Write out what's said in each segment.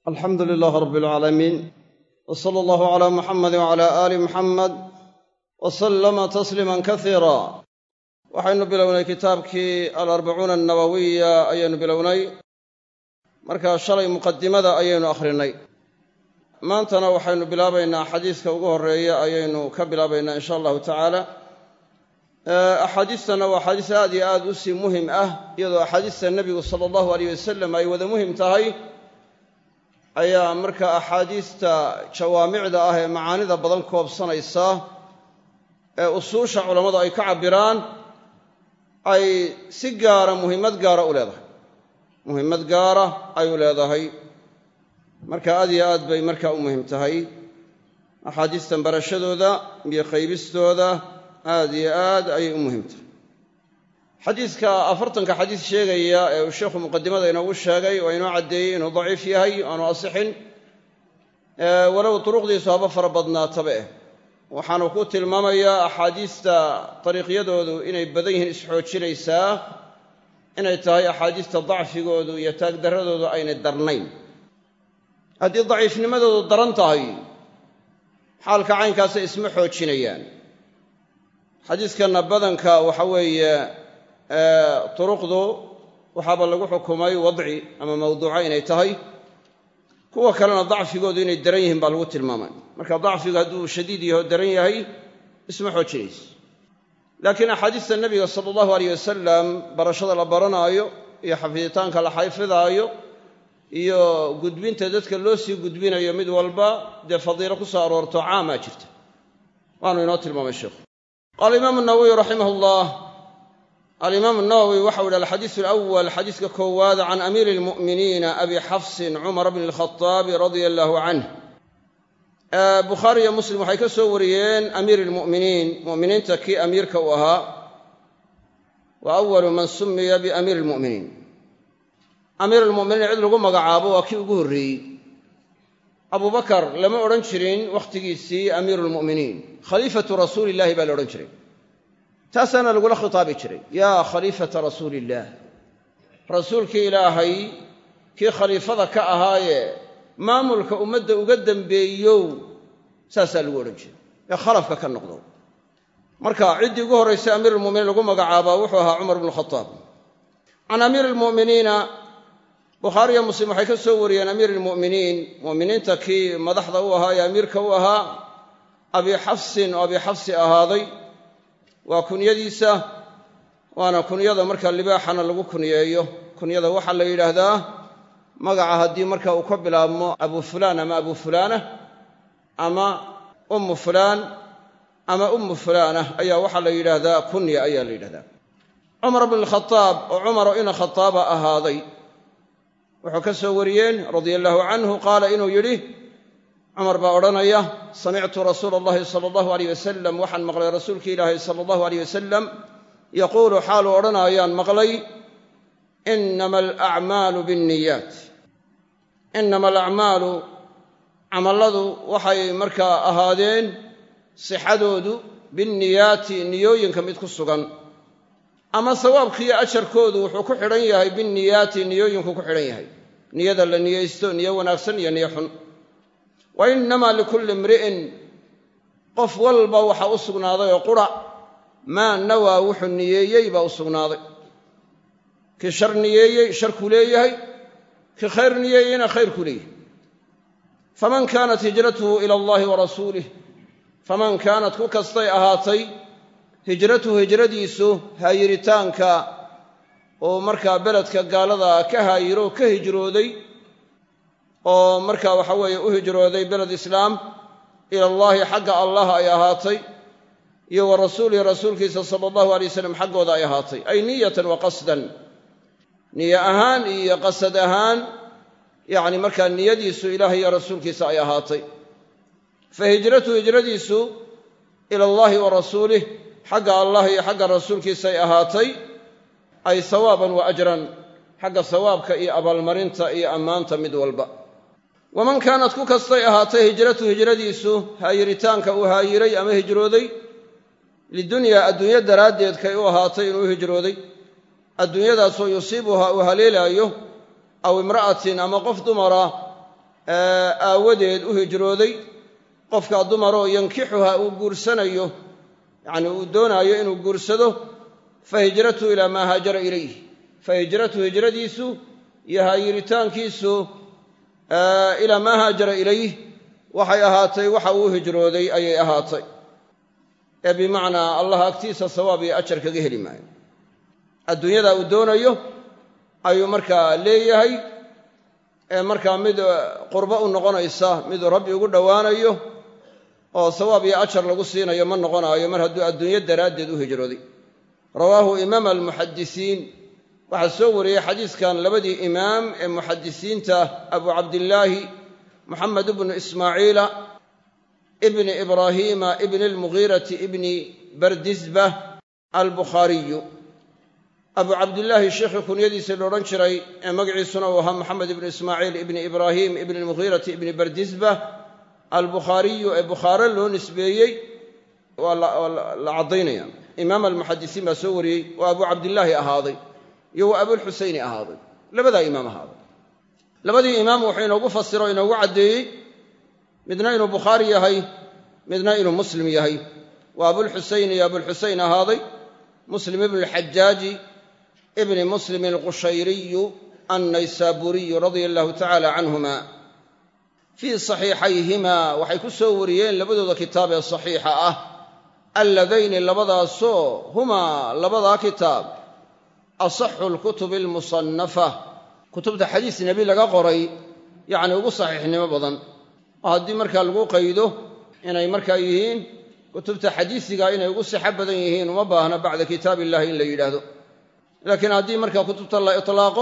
alxamdu lilaah rab alcaalamiin w sala allahu calaa muxamadi wacalaa aali muxamed wa sallama tasliiman kasiira waxaynu bilownay kitaabkii alarbacuuna annawawiya ayaynu bilownay markaa shalay muqadimada ayaynu akhrinay maantana waxaynu bilaabaynaa xadiiska ugu horeeya ayaynu ka bilaabaynaa insha allahu tacaala axaadiistana waa axaadiis aad iyo aad u sii muhim ah iyadoo axaadiista nebigu sala allahu aleyh wasalam ay wada muhim tahay ayaa marka axaadiista jawaamicda ah ee macaanida badan koobsanaysa ee usuusha culammadu ay ka cabbiraan ay si gaara muhimmad gaara u leedahay muhimmad gaara ay u leedahay marka aad iyo aad bay markaa u muhim tahay axaadiistan barashadooda iyo qaybistooda aad iyo aad ayay u muhim tahay xadiiska afartanka xadiis sheegaya ee uu sheikhu muqadimada inoogu sheegay oo inoo caddeeyey inuu daciif yahay aanu asixin walow duruqdiisu haba fara badnaataba eh waxaanu ku tilmaamayaa axaadiista dariiqyadoodu inay badan yihiin isxoojinaysaa inay tahay axaadiista dacfigoodu iyo taagdarradoodu aynay darnayn haddii daciifnimadoodu daran tahay xaalka caynkaasa isma xoojinayaan xadiiskanna badanka waxa weeye turuqdu waxaaba lagu xukumay wadci ama mawduuca inay tahay kuwa kalena dacfigoodu inay daran yihiin baa lagu tilmaamay marka dacfigu hadduu shadiid yaho daran yahay isma xoojinayso laakiin axaadiista nebiga sala allahu aleyh wasalam barashada la baranaayo iyo xafiditaanka la xayfidaayo iyo gudbinta dadka loo sii gudbinayo mid walba dee fadiilo ku soo aroorto caamaa jirta waanu inoo tilmaamay sheikhu qaala imaamu nawowiy raximah llah alimaamu nawowi waxau yihi alxadiisu alawal xadiiska koowaad can amiiri almu'miniina abi xafsin cumar bni alkhaaabi radia allahu canh bukhaari iyo muslim waxay ka soo wariyeen amiir almu'miniin mu'miniinta kii amiirka u ahaa wa awalu man sumiya biamiiri almu'miniin amiir almu'miniin cid lagu magacaabo waa kii ugu horreeyey abubakar lama odhan jirin wakhtigiisii amiiru lmu'miniin khaliifatu rasuuli illahi baa la odhan jiray taasaana lagula khitaabi jiray yaa khaliifata rasuuli illaah rasuulkii ilaahay kii khaliifada ka ahaayee maamulka ummadda uga dembeeyow saasaa lagu odhan jiray ee khalafka ka noqdo marka ciddii ugu horraysay amiirulmuminiin lagu magacaabaa wuxuu ahaa cumar bnu khataab can amiiri lmu'miniina bukhaariyo muslim waxay ka soo wariyeen amiir almu'miniin mu'miniinta kii madaxda u ahaa ee amiirka u ahaa abi xafsin oo abi xafsi ahaaday waa kunyadiisa waana kunyada marka libaaxana lagu kunyeeyo kunyada waxaa la yidhaahdaa magaca haddii marka uu ka bilaabmo abu fulaan ama abu fulaana ama ummu fulaan ama ummu fulaana ayaa waxaa la yidhaahdaa kunya ayaa la yidhahdaa cumar bn khaaab oo cumaro ina khataaba ahaaday wuxuu ka soo wariyeen radia allaahu canhu qaala inuu yidhi cumar baa odhanaya samictu rasuula allahi sala allahu aleyh wasalam waxaan maqlay rasuulki ilaahi sala allahu aleyh wasalam yaquulu xaaluu odhanaayaan maqlay inama alacmaalu binniyaat inama alacmaalu camalladu waxay markaa ahaadeen sixadoodu binniyaati niyooyinka mid ku sugan ama sawaabkiiyo ajarkoodu wuxuu ku xidhan yahay binniyaati niyooyinku ku xidhan yahay niyada la niyeysto niyo wanaagsan iyo niyo xun wa innamaa likulli imri'in qof walba waxaa u sugnaaday oo qura maa nawaa wuxuu niyeeyey baa u sugnaaday kii shar niyeeyey sharkuu leeyahay kii khayr niyeeyeyna khayrkuu leeyahay faman kaanat hijratuhu ila allahi wa rasuulih faman kaanat ku kastay ahaatay hijratuhu hijradiisu haayiritaanka oo markaa beledka gaalada ka haayiro ka hijrooday oo markaa waxa weeye u hijrooday beled islaam ila allaahi xagga allah ay ahaatay iyo wa rasuulihi rasuulkiisa sala allahu alay wasalam xaggooda ay ahaatay ay niyatan wa qasdan niyo ahaan iyo qasad ahaan yacni markaa niyadiisu ilaahay iyo rasuulkiisa ay ahaatay fa hijratuhu hijradiisu ila allahi wa rasuulih xagga allah iyo xagga rasuulkiisa ay ahaatay ay sawaaban wa ajran xagga sawaabka iyo abaalmarinta iyo ammaanta mid walba waman kaanat ku kastay ahaatay hijratu hijradiisu haayiritaanka uu haayiray ama hijrooday lidunyaa adduunyo daraaddeed kay u ahaatay inuu hijrooday adduunyadaasoo yusiibuhaa uu haleelaayo aw imra'atin ama qof dumara aawadeed u hijrooday qofkaa dumaroo yankixuha uu guursanayo yacni uu doonaayo inuu guursado fa hijratuhu ilaa maa haajara ilayh fa hijratuhu hijradiisu iyo haayiritaankiisu ilaa maa haajara ilayh waxay ahaatay waxa uu hijrooday ayay ahaatay ee bimacnaa allah agtiisa sawaab iyo ajar kaga heli maayo adduunyada uu doonayo ayuu markaa leeyahay ee markaa mid qurbo u noqonaysa miduu rabbi ugu dhowaanayo oo sawaab iyo ajar lagu siinayo ma noqonaayo mar hadduu adduunyo daraaddeed u hijrooday rawaahu imaam almuxadisiin waxaa soo wariyey xadiiskan labadii imaam ee muxadisiinta abu cabdillaahi moxamed ibnu ismaaciila ibni ibraahiima ibni almugiirati ibni bardisba albukhaariyu abu cabdillaahi sheekhii kunyadiisii la odhan jiray ee magaciisuna uu ahaa moxamed ibnu ismaaciil ibni ibraahim ibni almugiirati ibni bardisba albukhaariyu ee bukhaare loo nisbeeyey waa la caddaynaya imaam almuxadisiin baa soo wariyey oo abu cabdillaahi ahaaday iyo wa abulxusayni ahaaday labadaa imaam ahaaday labadii imaam wuxuu inoogu fasiro o inoogu caddeeyey midna inuu bukhaari yahay midna inuu muslim yahay waa abulxusayn iyo abulxusayn ahaaday muslim ibnu alxajaaji ibni muslim alqushayriyu annaysaburiyu radia allahu tacala canhuma fii saxiixayhima waxay ku soo wariyeen labadooda kitaab ee saxiixa ah alladayni labadaasoo humaa labadaa kitaab asaxu alkutubi almusannafa kutubta xadiis nebi laga qoray yacni ugu saxiixnimo badan oo haddii markaa lagu qaydo inay markaa yihiin kutubta xadiisiga inay ugu sixo badan yihiin uma baahna bacda kitaab illahi in la yidhaahdo laakiin haddii markaa kutubta la itlaaqo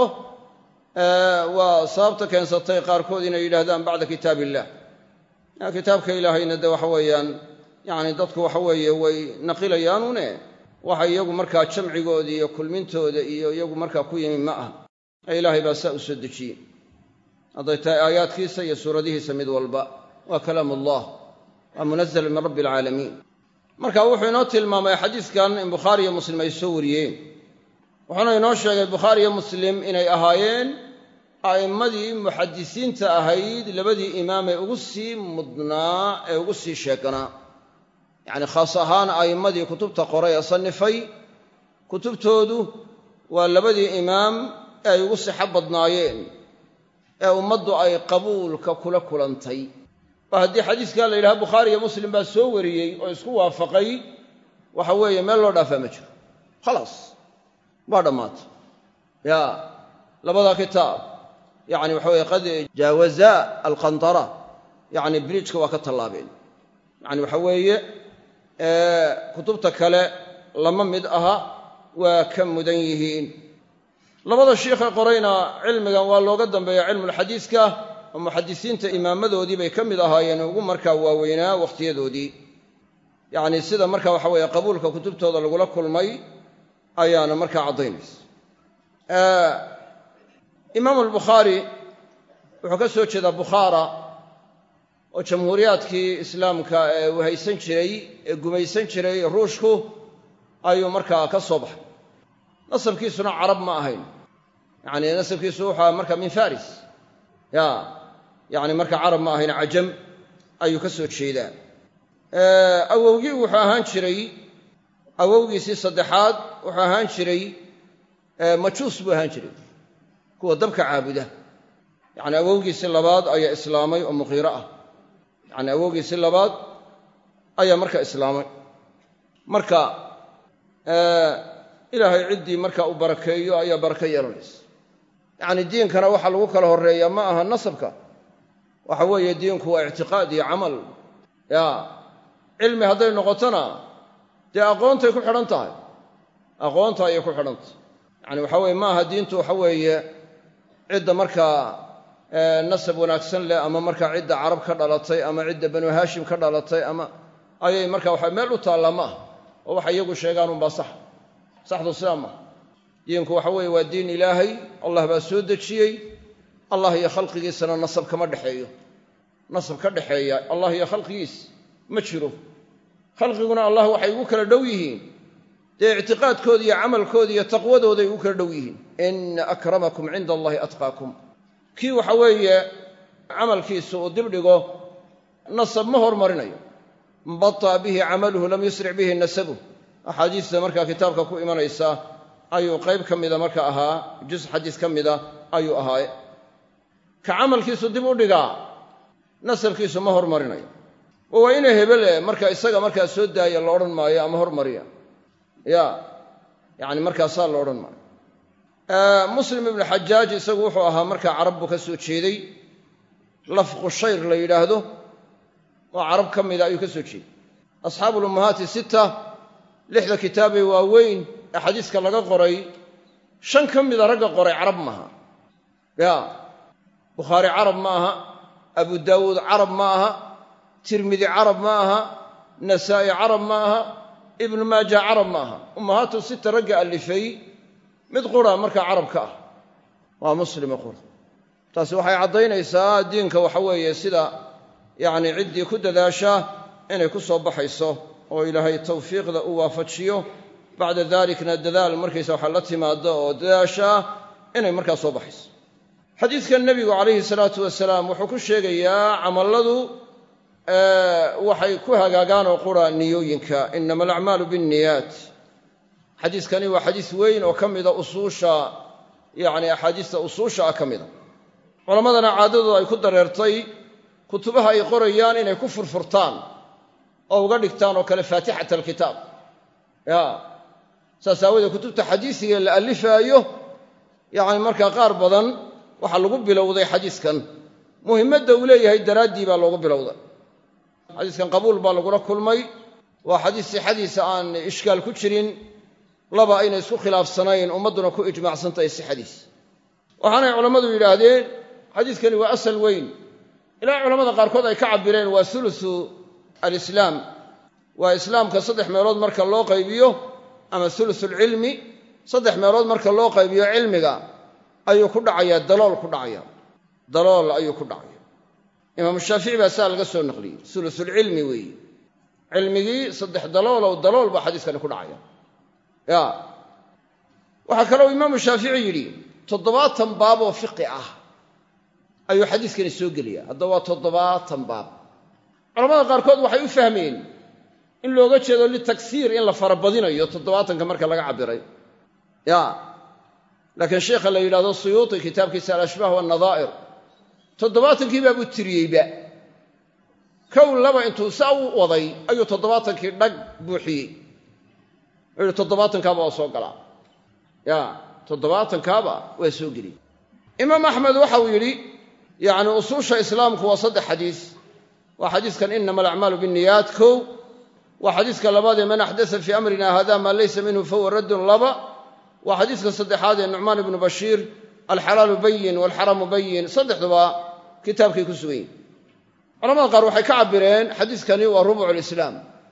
waa sababta keensatay qaarkood inay yidhaahdaan bacda kitaab illah kitaabka ilaahayna de waxa weeyaan yacni dadku waxa weeye way naqilayaanune waxa iyagu markaa jamcigooda iyo kulmintooda iyo iyagu markaa ku yimi ma aha ee ilaahay baa saa u soo dejiyey hadday tahay aayaadkiisa iyo suuradihiisa mid walba waa kalaam allah waa munazal min rabbi alcaalamiin marka wuxuu inoo tilmaamay xadiiskan in bukhaari iyo muslim ay soo wariyeen wuxuuna inoo sheegay bukhaari iyo muslim inay ahaayeen a'immadii muxadisiinta ahayd labadii imaam ee ugu sii mudnaa ee ugu sii sheeganaa yacni khaas ahaan a'immadii kutubta qoray ee sannifay kutubtoodu waa labadii imaam ee ay ugu sixo badnaayeen ee ummaddu ay qabuulka kula kulantay oo haddii xadiiskaa la yidhaha bukhaari iyo muslim baa soo wariyey oo isku waafaqay waxa weeye meel loo dhaafaa ma jiro khalaas waa dhammaatay ya labada kitaab yani waxa weye qad jaawaza alqandara yani bridjka waa ka tallaabeen yani waxa weeye kutubta kale lama mid aha waa ka mudan yihiin labada shiikhe qorayna cilmigan waa looga dambeeya cilmulxadiiska oo muxadisiinta imaamadoodii bay ka mid ahaayeen ugu markaa waaweynaa wakhtiyadoodii yacni sida marka waxa weeye qabuulka kutubtooda lagula kulmay ayaana markaa caddaynaysa imaamu albukhaari wuxuu ka soo jeedaa bukhaara oo jamhuuriyaadkii islaamka ee uu haysan jiray ee gumaysan jiray ruushku ayuu markaa ka soo baxay nasabkiisuna carab ma ahayn yacni nasabkiisu wuxua marka min faris ya yacni marka carab ma ahayn cajam ayuu ka soo jeedaa awowgii wuxuu ahaan jiray awowgiisii saddexaad wuxuu ahaan jiray majuus buu ahaan jiray kuwa dabka caabuda yacni awowgiisii labaad ayaa islaamay oo muqiiro ah yacni awowgiisii labaad ayaa marka islaamay marka ilaahay ciddii marka uu barakeeyo ayaa barako yeelanaysa yacni diinkana waxaa lagu kala horreeyaa ma aha nasabka waxa weeye diinku waa ictiqaad iyo camal ya cilmi hadday noqotona dee aqoontay ku xidhan tahay aqoonta ayay ku xidhan tahay yacani waxa weye ma aha diintu waxa weeye cidda markaa nasab wanaagsan leh ama markaa cidda carab ka dhalatay ama cidda banu haashim ka dhalatay ama ayay marka waxa meel u taallaa ma aha oo waxay iyagu sheegaan unbaa sax saxdu sidaa maaha diinku waxa weeye waa diin ilaahay allah baa soo dejiyey allah iyo khalqigiisana nasab kama dhexeeyo nasab ka dhexeeya allah iyo khalqigiis ma jiro khalqiguna allah waxay ugu kala dhow yihiin dee ictiqaadkooda iyo camalkooda iyo taqwadooday ugu kala dhow yihiin ina akramakum cinda allahi atqaakum kii waxa weeye camalkiisu uu dibdhigo nasab ma hormarinayo man bata'a bihi camaluhu lam yusric bihi nasabuh axaadiista markaa kitaabka ku imanaysa ayuu qayb ka mida marka ahaa jus xadiis ka mida ayuu ahaaye ka camalkiisu dib u dhigaa nasabkiisu ma hormarinayo oo waa ina hebele marka isaga markaa soo daaya la odhan maayo ama hormariya ya yacni markaasaa la odhan maayo muslim ibnu xajaaj isagu wuxuu ahaa markaa carab buu ka soo jeeday lafqu shayr la yidhaahdo oo carab ka mida ayuu ka soo jeeday asxaabu lummahaati sita lixda kitaabee waaweyn ee xadiiska laga qoray shan ka mida ragga qoray carab maaha ya bukhaari carab ma aha abu daawuud carab ma aha tirmidi carab ma aha nasaa'i carab ma aha ibnu maaja carab ma aha ummahaatu sita ragga allifay mid qura markaa carabka ah waa muslima qura taasi waxay caddaynaysaa diinka waxa weeye sida yacni ciddii ku dadaashaa inay ku soo baxayso oo ilaahay tawfiiqda u waafajiyo bacda dalikna dadaal markaysa waxa la timaado oo dadaashaa inay markaa soo baxayso xadiidkan nebigu calayhi salaatu wasalaam wuxuu ku sheegayaa camalladu waxay ku hagaagaan oo qura niyooyinka inama alacmaalu binniyaat xadiiskani waa xadiis weyn oo ka mida usuusha yacni axaadiista usuusha ah ka mida culammadana caadadooda ay ku dareertay kutubaha ay qorayaan inay ku furfurtaan oo uga dhigtaan oo kale faatixat alkitaab ya saas aawoodee kutubta xadiisiga la allifaayo yacni markaa qaar badan waxaa lagu bilowday xadiiskan muhimmadda uu leeyahay daraaddii baa loogu bilowday xadiiskan qabuul baa lagula kulmay waa xadiis sixadiisa aan ishkaal ku jirin laba aynay isku khilaafsanayn ummadduna ku ijmaacsantahay sixadiisa waxaanay culammadu yidhaahdeen xadiiskani waa asal weyn ilaa culamada qaarkood ay ka cabireen waa ulusu alislaam waa islaamka saddex meelood marka loo qaybiyo ama ulusulcilmi saddex meelood marka loo qaybiyo cilmiga ayuu ku dhacayaa dalool ku dhacaya dalool ayuu ku dhacaya imaamu shaafici baa saa laga soo naqliyey ulusulcilmi weeye cilmigii saddex daloolow dalool baa xadiiskani ku dhacaya ya waxaa kaloo imaamu shaafici yidhi toddobaatan baab oo fiqi ah ayuu xadiiskani soo gelaya haddaba waa toddobaatan baab culamada qaarkood waxay u fahmeen in looga jeedo litaksiir in la farabadinayo toddobaatanka marka laga cabbiray ya laakiin sheikha la yidhahdo suyuuti kitaabkiisa alashbaah waannadaa'ir toddobaatankii baabuu tiriyeyba kow laba intuu saa u waday ayuu toddobaatankii dhag buuxiyey wuxuu yihi toddobaatankaaba waa soo galaa ya toddobaatankaaba waa soo geliyey imaam axmed waxa uu yidhi yacni usuusha islaamku waa saddex xadiis waa xadiiskan inama alacmaalu binniyaat kow waa xadiiska labaad ee man axdasa fii amrina hada maa laysa minhu fahuwa raddun laba waa xadiiska saddexaad ee nucmaan ibnu bashiir alxalaalu bayin waalxaramu bayin saddexduba kitaabkay ku sugan yihin culamada qaar waxay ka cabireen xadiiskani waa rubucu lislaam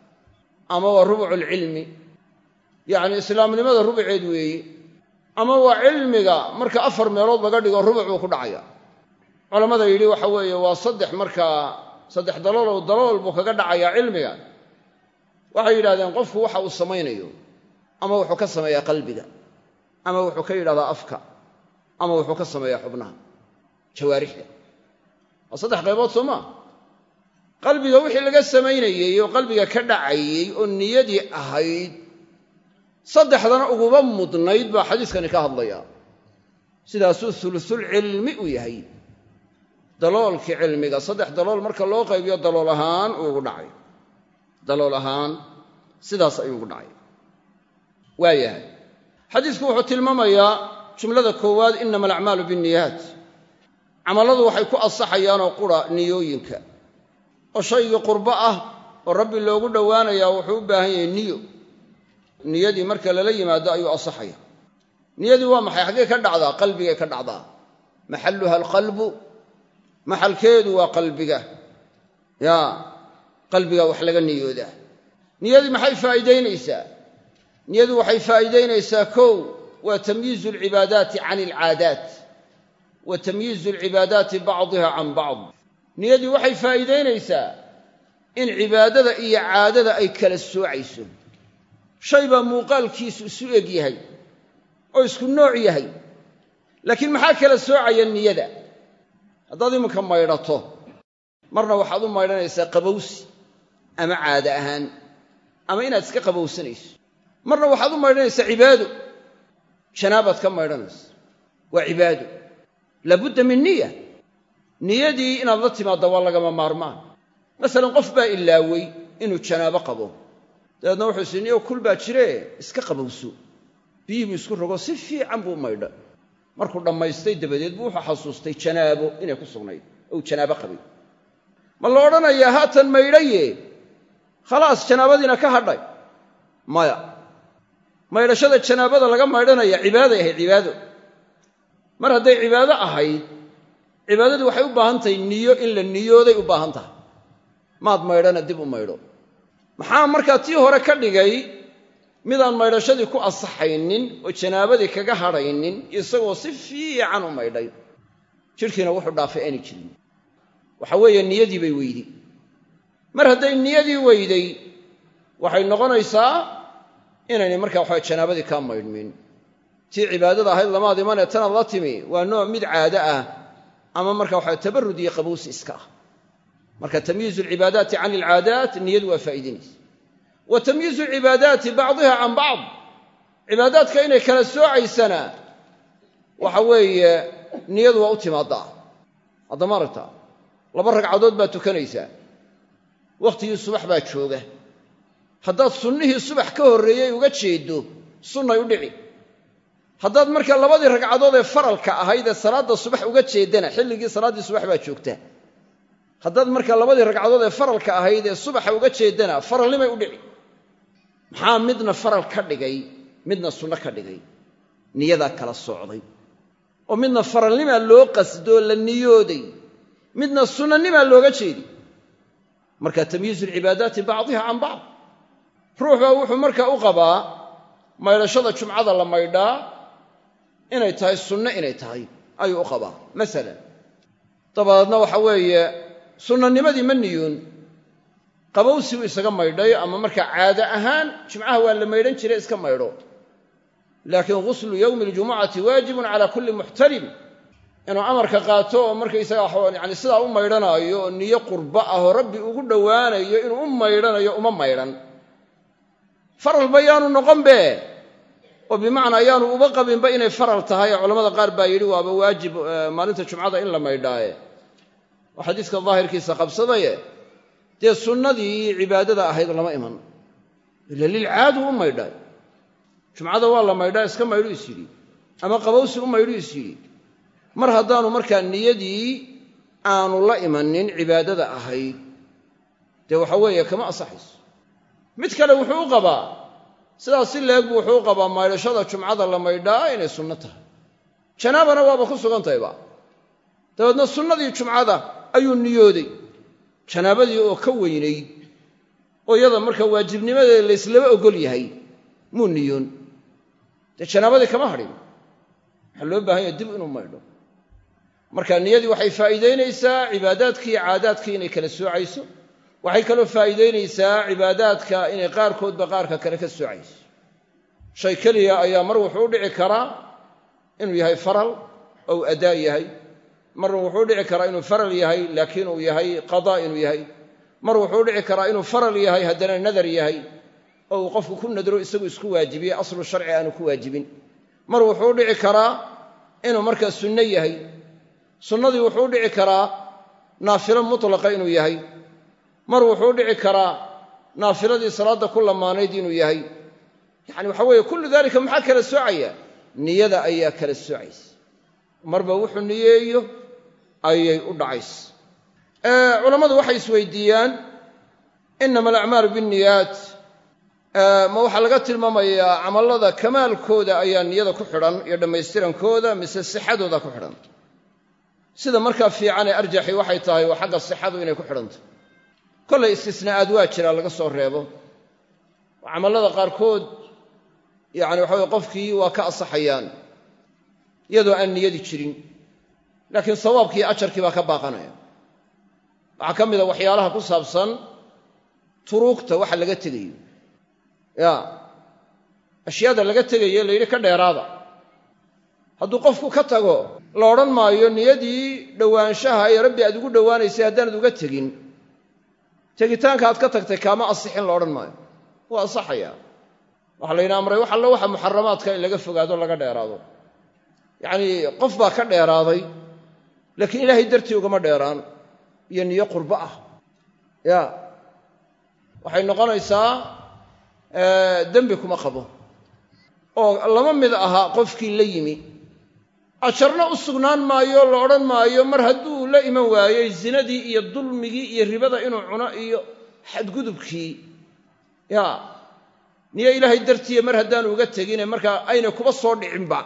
ama waa rubucu lcilmi yacni islaamnimada rubuceed weeye ama waa cilmiga marka afar meelood laga dhigo rubuc buu ku dhacaya culammada yidhi waxa weeye waa saddex markaa saddex daloolow dalool buu kaga dhacayaa cilmiga waxay yidhahdeen qofku waxa uu samaynayo ama wuxuu ka sameeyaa qalbiga ama wuxuu ka yidhahdaa afka ama wuxuu ka sameeyaa xubnaha jawaarixda waa saddex qaybood soo maa qalbiga wixii laga samaynayey oo qalbiga ka dhacayey oo niyadii ahayd saddexdana uguba mudnayd baa xadiiskani ka hadlaya sidaasuu ulusulcilmi u yahay daloolkii cilmiga saddex dalool marka loo qaybiyo dalool ahaan uugu dhacay dalool ahaan sidaas ayuu ugu dhacay waayahay xadiisku wuxuu tilmaamayaa jumlada koowaad inama alacmaalu binniyaat camalladu waxay ku ansaxayaanoo qura niyooyinka oo shaygii qurbo ah oo rabbi loogu dhowaanayaa wuxuu u baahan yahay niyo niyadii marka lala yimaado ayuu ansaxaya niyadii waa maxay xaggee ka dhacdaa qalbigay ka dhacdaa maxalluha alqalbu maxalkeedu waa qalbiga ya qalbiga wax laga niyoodaa niyadii maxay faa'iidaynaysaa niyadu waxay faa'iidaynaysaa kow waa tamyiizu alcibaadaati can alcaadaat wa tamyiizu alcibaadaati bacdiha can bacd niyadii waxay faa'iidaynaysaa in cibaadada iyo caadada ay kala soocayso shay baa muuqaalkiisu isu eg yahay oo isku nooc yahay laakiin maxaa kala soocaya niyada haddaad iminka maydhato marna waxaad u maydhanaysaa qabowsi ama caade ahaan ama inaad iska qabowsanayso marna waxaad u maydhanaysaa cibaado janaabaad ka maydhanaysa waa cibaado laabudda min niya niyadii inaad la timaadda waa lagama maarmaan masalan qof baa ilaawey inuu janaabo qabo dabeedna wuxuu isi niyo kul baa jiree iska qabowso biyihii buu isku rogo si fiican buu maydha markuu dhammaystay dabadeed buu wuxuu xasuustay janaabo inay ku sugnayd ou janaabo qabay ma la odhanayaa haatan maydhaye khalaas janaabadiina ka hadhay maya maydhashada janaabada laga maydhanaya cibaaday ahayd cibaado mar hadday cibaado ahayd cibaadadii waxay u baahan tahay niyo in la niyooday u baahan tahay maad maydhana dib u maydho maxaa markaa tii hore ka dhigay midaan maydhashadii ku asaxaynin oo janaabadii kaga hadhaynin isagoo si fiican u maydhay jidhkiina wuxuu dhaafay aanay jirin waxa weeye niyadii bay weyday mar hadday niyadii weyday waxay noqonaysaa inaynay markaa waxaa janaabadii kaa maydhmin tii cibaadada ahayd lamaad imanee tanaad la timi waa nooc mid caado ah ama marka waxaa tabarud iyo qabowsi iska ah marka tamyiizu alcibaadaati can alcaadaat niyadu waa faa'iidinaysa wa tamyiizu alcibaadaati bacdiha can bacd cibaadaadka inay kala soocaysana waxa weeye niyadu waa u timaadaa haddama aragtaa laba ragcadood baad tukanaysaa wakhtigii subax baa jooga haddaad sunnihii subax ka horreeyey uga jeeddo sunnay u dhici haddaad markaa labadii ragcadood ee faralka ahayd ee salaadda subax uga jeeddana xilligii salaaddii subax baa joogta haddaad markaa labadii ragcadood ee faralka ahayd ee subaxa uga jeeddana faralnimay u dhici maxaa midna faral ka dhigay midna sunno ka dhigay niyadaa kala socday oo midna faralnimaa loo qasdoo la niyooday midna sunnanimaa looga jeedi marka tamyiizu alcibaadaati bacdiha can bacd ruux baa wuxuu markaa u qabaa maydhashada jumcada la maydhaa inay tahay sunno inay tahay ayuu u qabaa masalan dabadeedna waxa weeye sunnanimadii ma niyoon qabowsi uu isaga maydhay ama markaa caado ahaan jimcaha waa la maydhan jiray iska maydho laakiin ghuslu yowmi aljumucati waajibun cala kulli muxtarim inuu amarka qaato oo markaysaga yani sidaa u maydhanaayo oo niyo qurbo ah oo rabbi ugu dhowaanayo inuu u maydhanayo uma maydhan faral bayaanu noqon be oo bimacnaa ayaanu uba qabinba inay faral tahay ee culamada qaar baa yidhi waaba waajib maalinta jumcada in la maydhaaye oo xadiiska daahirkiisa qabsadaye dee sunnadii cibaadada ahayd lama iman ila lilcaadu u maydhay jumcada waa la maydhaa iska maydhu is yidhi ama qabowsi u maydhu is yidhi mar haddaanu markaa niyadii aanu la imanin cibaadada ahayd dee waxa weeye kama asaxayso mid kale wuxuu u qabaa sidaas si leeg buu wuxuu u qabaa maydhashada jumcada la maydhaa inay sunno tahay janaabana waaba ku sugan tahayba dabeedna sunnadii jumcada ayuu niyooday janaabadii oo ka weynayd oo iyada marka waajibnimadeeda layslaba ogol yahay muu niyoon dee janaabadii kama hadhin waxaa loo baahan yahay dib inuu maydho marka niyadii waxay faa'iidaynaysaa cibaadaadkii iyo caadaadkii inay kala soocayso waxay kaloo faa'iidaynaysaa cibaadaadka inay qaarkoodba qaarka kale ka soocayso shay keliya ayaa mar wuxuu u dhici karaa inuu yahay faral ou adaa yahay marna wuxuu u dhici karaa inuu faral yahay laakiin uu yahay qadaa inuu yahay mar wuxuu u dhici karaa inuu faral yahay haddana nadar yahay oo uu qofku ku nadro isagu isku waajibiye aslu sharci aanu ku waajibin mar wuxuu u dhici karaa inuu markaa sunno yahay sunnadii wuxuu u dhici karaa naafilo mutlaqa inuu yahay mar wuxuu u dhici karaa naafiladii salaadda ku lamaanayd inuu yahay yacani waxa weeye kullu daalika maxaa kala soocaya niyada ayaa kala soocaysa marba wuxuu niyeeyo ayay u dhacaysa culammadu waxay isweydiiyaan inama alacmaalu binniyaat ma waxaa laga tilmaamayaa camallada kamaalkooda ayaa niyada ku xidhan iyo dhammaystirankooda mise sixadooda ku xidhan sida markaa fiican ee arjaxi waxay tahay waa xagga sixadu inay ku xidhantahy kollay istisnaa'aad waa jira laga soo reebo oo camallada qaarkood yacani waxa weye qofkii waa ka asaxayaan iyadoo aan niyadi jirin laakiin sawaabkii iyo ajarkii baa ka baaqanaya waxaa ka mid a waxyaalaha ku saabsan turuugta waxa laga tegayo ya ashyaada laga tegaye la yidhi ka dheeraada hadduu qofku ka tago la odhan maayo niyadii dhowaanshaha ee rabbi aad ugu dhowaanaysay haddaanad uga tegin tegitaanka aad ka tagtay kaama asixin la odhan maayo waa asaxaya waxaa layna amray wax allo waxa muxaramaadka in laga fogaado laga dheeraado yacnii qof baa ka dheeraaday laakiin ilaahay dartii ugama dheeraan iyo niyo qurbo ah ya waxay noqonaysaa dembi kuma qabo oo lama mid aha qofkii la yimi ajarna u sugnaan maayo la odhan maayo mar hadduu la iman waayey zinadii iyo dulmigii iyo ribada inuu cuno iyo xadgudubkii ya niyo ilaahay dartiiya mar haddaanu uga tegine markaa ayna kuba soo dhicinba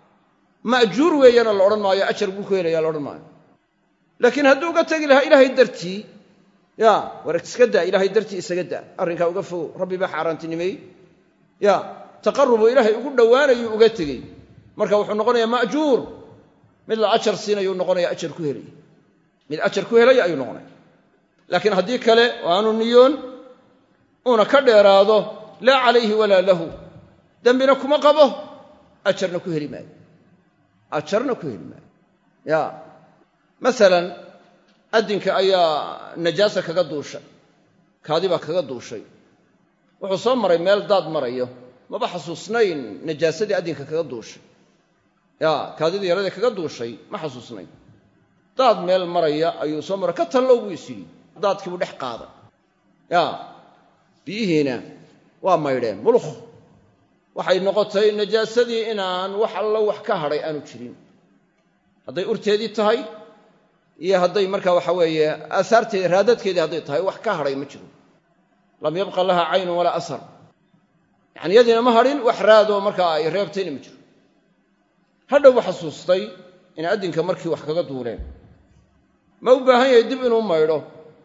ma'juur weeyana la odhan maayo ajar buu ku helaya la odhan maayo laakiin hadduu uga tegi lahaa ilaahay dartii ya war iska daa ilaahay dartii isaga daa arrinkaa uga fogo rabbi baa xaaraantinimeeyey ya taqarubu ilaahay ugu dhowaanayuu uga tegey marka wuxuu noqonayaa ma'juur mid la ajar siinayuu noqonaya ajar ku helaya mid ajar ku helaya ayuu noqonaya laakiin haddii kale oo aanu niyoon uuna ka dheeraado laa calayhi walaa lahu dembina kuma qabo ajarna ku heli maayo ajarna ku heli maayo ya masalan addinka ayaa najaasa kaga duushay kaadi baa kaga duushay wuxuu soo maray meel daad marayo maba xasuusnayn najaasadii addinka kaga duushay ya kaadidii yaradii kaga duushay ma xasuusnayn daad meel maraya ayuu soo maray ka tallow buu is yidhi daadkii buu dhex qaaday ya biyihiina waa maydheen mulukh waxay noqotay najaasadii inaan wax allo wax ka hadhay aanu jirin hadday urteedii tahay iyo hadday markaa waxa weeye aasaarteedi raadadkeedii hadday tahay wax ka hadhay ma jiro lam yabqa laha caynun walaa asar yacani yadiina ma hadhin wax raadoo markaa ay reebtayna ma jiro hadhowba xasuustay in addinka markii wax kaga duuleen ma u baahan yahay dib inuu maydho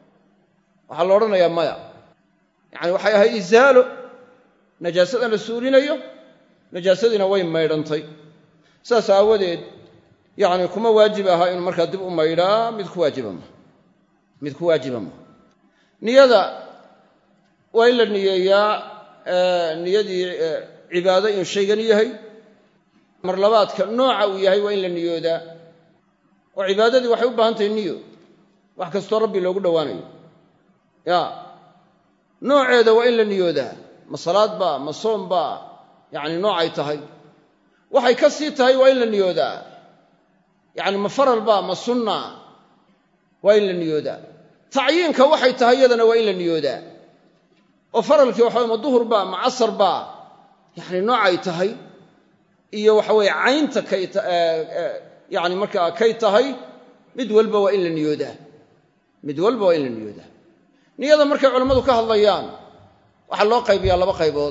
waxaa la odhanayaa maya yacani waxay ahayd isaalo najaasadan la suulinayo najaasadiina way maydhantay saas aawadeed yacni kuma waajib aha inuu markaa dib u maydhaa mid ku waajiba ma mid ku waajiba ma niyada waa in la niyeeyaa niyadii cibaado inuu shaygan yahay mar labaadka nooca uu yahay waa in la niyoodaa oo cibaadadii waxay u baahan tahay niyo wax kastoo rabbi loogu dhowaanayo ya nooceeda waa in la niyoodaa ma salaad baa ma soom baa yacni noocay tahay waxay ka sii tahay waa in la niyoodaa yacni ma faral baa ma sunna waa in la niyoodaa tacyiinka waxay tahay iyadana waa in la niyoodaa oo faralkii waxaway ma duhur baa ma casar baa yacni noocay tahay iyo waxa weeye caynta kay yacni markaa kay tahay mid walba waa in la niyoodaa mid walba waa in la niyoodaa niyada markay culammadu ka hadlayaan waxaa loo qaybiyaa laba qaybood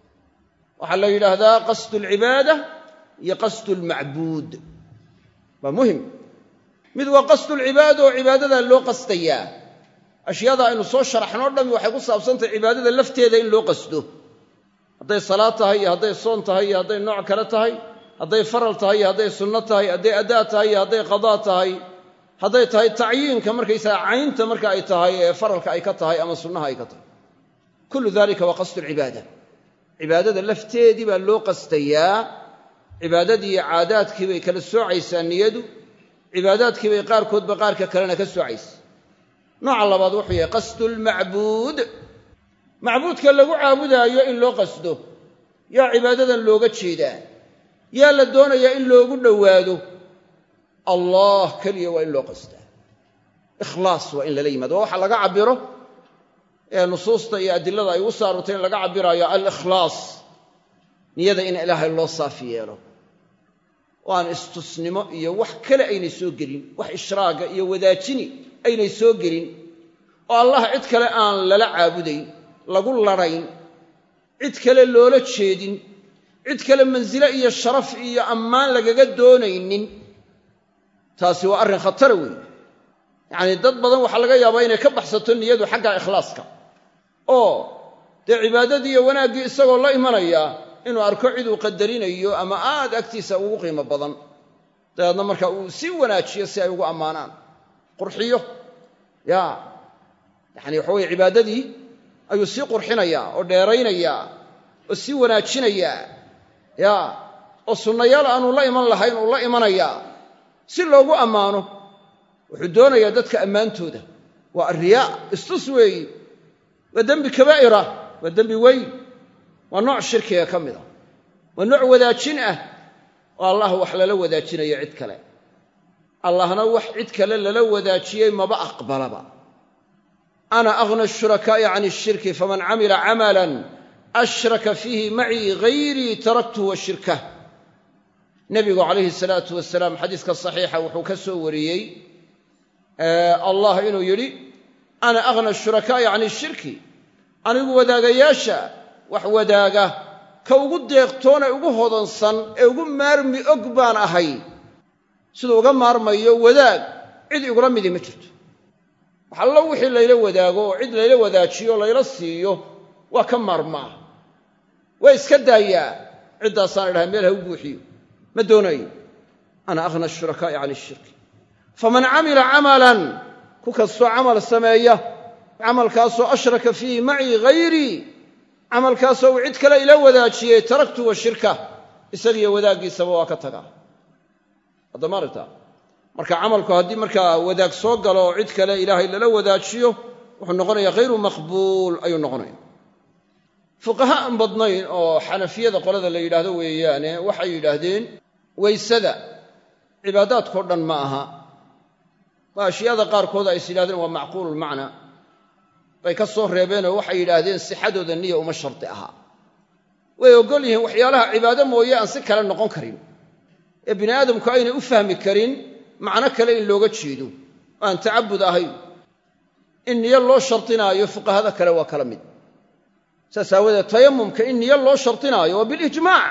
waxaa la yidhaahdaa qasdu alcibaada iyo qasdu almacbuud waa muhim mid waa qasdulcibaada oo cibaadadaa loo qasdayaa ashyaada aynu soo sharaxnoo dhammi waxay ku saabsantahay cibaadada lafteeda in loo qasdo hadday salaad tahay iyo hadday soon tahay iyo hadday nooc kale tahay hadday faral tahay iyo hadday sunno tahay hadday adaa tahay iyo hadday qadaa tahay hadday tahay tacyiinka markaysaga caynta marka ay tahay ee faralka ay ka tahay ama sunnaha ay ka tahay kullu dalika waa qasdu lcibaada cibaadada lafteedii baa loo qastayaa cibaadadii iyo caadaadkii bay kala soocaysaa niyadu cibaadaadkii bay qaarkoodba qaarka kalena ka soocaysa nooca labaad wuxuu yahay qasdulmacbuud macbuudka lagu caabudaayo in loo qasdo yaa cibaadadan looga jeedaa yaa la doonayaa in loogu dhowaado allah keliya waa in loo qasdaa ikhlaas waa in lala yimaado waa waxa laga cabiro ee nusuusta iyo adilada ay ugu saarurtay in laga cabiraayo alikhlaas niyada in ilaahay loo saafi yeelo oo aan istusnimo iyo wax kale aynay soo gelin wax ishraaga iyo wadaajini aynay soo gelin oo allah cid kale aan lala caabudayn lagu ladhayn cid kale loola jeedin cid kale mansile iyo sharaf iyo ammaan lagaga doonaynin taasi waa arrin khatara weyn yacanii dad badan waxaa laga yaabaa inay ka baxsato niyadu xagga ikhlaaska oo dee cibaadadii iyo wanaaggii isagoo la imanaya inuu arko ciduu qadarinayo ama aad agtiisa ugu qiimo badan dabeedna marka uu sii wanaajiyo si ay ugu ammaanaan qurxiyo ya yacani waxa weye cibaadadii ayuu sii qurxinayaa oo dheeraynayaa oo sii wanaajinayaa ya oo sunnayaal aanu la iman lahayn uu la imanayaa si loogu ammaano wuxuu doonayaa dadka ammaantooda waa arriyaa istus weeyi waa dembi kabaa'ira waa dembi weyn waa nooc shirkiga ka mid a waa nooc wadaajin ah oo allah wax lala wadaajinayo cid kale allahna wax cid kale lala wadaajiyey maba aqbalaba ana aghna ashurakaa'i can ishirki faman camila camalan ashraka fiihi macii hayrii taraktuhu wa shirkah nebigu calayhi salaatu wasalaam xadiiska saxiixa wuxuu ka soo wariyey allah inuu yidhi ana aghna ashurakaa'i can ishirki anigu wadaagayaasha wax wadaaga ka ugu deeqtoon ee ugu hodansan ee ugu maarmi og baan ahay siduu uga maarmayo wadaag cid igula midi ma jirto wax allo wixii layla wadaago oo cid layla wadaajiyo layla siiyo waa ka maarmaa waa iska daayaa ciddaasaan idhaha meel ha u buuxiyo ma doonayo ana aghna ashurakaa'i can ishirki faman camila camalan ku kastoo camal sameeya camalkaasoo ashraka fiihi macii hayrii camalkaasoo uu cid kale ila wadaajiyey taraktu wa shirka isagiyo wadaaggiisaba waa ka tagaa haddama aragta marka camalku haddii markaa wadaag soo galo oo cid kale ilaahay lala wadaajiyo wuxuu noqonaya hayru maqbuul ayuu noqonaya fuqaha aan badnayn oo xanafiyada qolada la yidhaahdo weeyaane waxay yidhaahdeen weysada cibaadaadkao dhan ma aha waa ashyaada qaarkood ay is yidhahdeen waa macquululmacna bay ka soo reebeenoo waxay yidhaahdeen sixadooda niya uma shardi ahaa way oggol yihiin waxyaalaha cibaado mooye aan si kale noqon karin ee bini aadamku aynay u fahmi karin macno kale in looga jeedo oo aan tacabud ahayn in niyo loo shardinaayo fuqahada kale waa kala mid saas aawadeed tayamumka in niyo loo shardinaayo waa bilijmaac